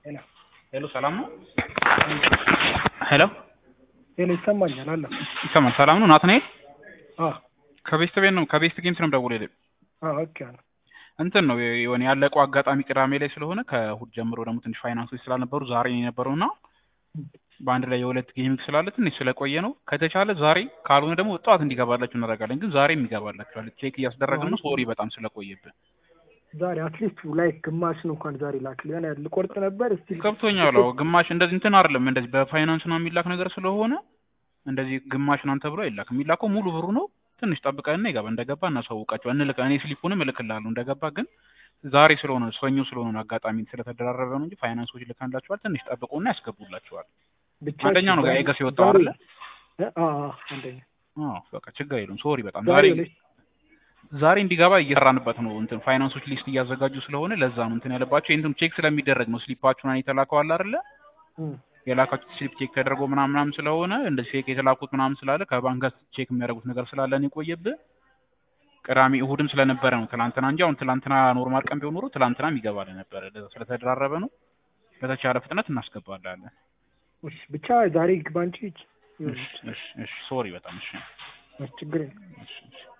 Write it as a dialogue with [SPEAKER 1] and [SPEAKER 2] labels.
[SPEAKER 1] ሄሎ
[SPEAKER 2] ሄሎ ሰላም ነው? ሄሎ
[SPEAKER 1] ሄሎ ይሰማኛል አለ
[SPEAKER 2] ይሰማል። ሰላም ነው ናትናኤል?
[SPEAKER 1] አ
[SPEAKER 2] ከቤስት ቤት ነው ከቤስት ጌምስ ነው የምደውልልህ።
[SPEAKER 1] አ ኦኬ አለ
[SPEAKER 2] እንትን ነው የሆነ ያለቀው አጋጣሚ ቅዳሜ ላይ ስለሆነ ከእሑድ ጀምሮ ደግሞ ትንሽ ፋይናንሶች ስላልነበሩ ዛሬ ነው የነበረው እና በአንድ ላይ የሁለት ጌሚንግ ስላለ ትንሽ ስለቆየ ነው። ከተቻለ ዛሬ ካልሆነ ደግሞ ጠዋት እንዲገባላችሁ እናደርጋለን። ግን ዛሬም ይገባላችኋል። ቼክ እያስደረግን ነው። ሶሪ በጣም ስለቆየብን
[SPEAKER 1] ዛሬ አትሊስት ላይ ግማሽን እንኳን ዛሬ ላክል የሆነ ልቆርጥ ነበር እስቲ
[SPEAKER 2] ገብቶኛል። አዎ ግማሽ እንደዚህ እንትን አይደለም እንደዚህ በፋይናንስ ነው የሚላክ ነገር ስለሆነ እንደዚህ ግማሽ ናን ተብሎ አይላክም። የሚላከው ሙሉ ብሩ ነው። ትንሽ ጠብቀንና ይገባ እንደገባ እናሳውቃቸው እንልክ እኔ ስሊፑንም እልክልሃለሁ እንደገባ ግን ዛሬ ስለሆነ ሰኞ ስለሆነ ነው አጋጣሚ ስለተደራረበ ነው እንጂ ፋይናንሶች ልካንላችኋል። ትንሽ ጠብቁና ያስገቡላችኋል።
[SPEAKER 1] ብቻ
[SPEAKER 2] አንደኛ ነው ጋር የወጣው አይደለ?
[SPEAKER 1] አ አ አንደኛ
[SPEAKER 2] አዎ በቃ ችግር የለውም። ሶሪ በጣም
[SPEAKER 1] ዛሬ
[SPEAKER 2] ዛሬ ዛሬ እንዲገባ እየሰራንበት ነው። እንትን ፋይናንሶች ሊስት እያዘጋጁ ስለሆነ ለዛ ነው እንትን ያለባቸው። ይሄን ቼክ ስለሚደረግ ነው ስሊፓችሁን የተላከው አለ አይደለ? የላካችሁት ስሊፕ ቼክ ተደርጎ ምናምን ምናምን ስለሆነ እንደዚህ ፌክ የተላኩት ምናምን ስላለ ከባንክ ጋር ቼክ የሚያደርጉት ነገር ስላለ ነው የቆየብህ። ቅዳሜ እሑድም ስለነበረ ነው ትላንትና እንጂ አሁን ትላንትና ኖርማል ቀን ቢሆን ኖሮ ትላንትናም ይገባል ነበረ። ለዛ ስለተደራረበ ነው። በተቻለ ፍጥነት እናስገባላለን።
[SPEAKER 1] እሺ ብቻ ዛሬ ግባ እንጂ
[SPEAKER 2] እሺ እሺ እሺ ሶሪ በጣም እሺ
[SPEAKER 1] ችግር የለም።
[SPEAKER 2] እሺ እሺ